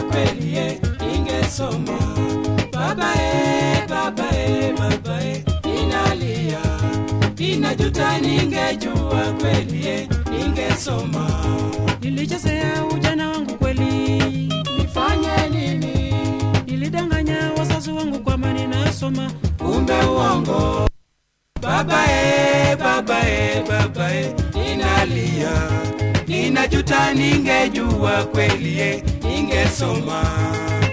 kweli ye ningesoma baba e baba e baba e ninalia ninajuta ningejua kweli ye ningesoma nilichezea ujana wangu kweli nifanye nini nilidanganya wazazi wangu kwamba ninasoma kumbe uongo baba e baba e baba e ninalia ninajuta ningejua kweli ye ningesoma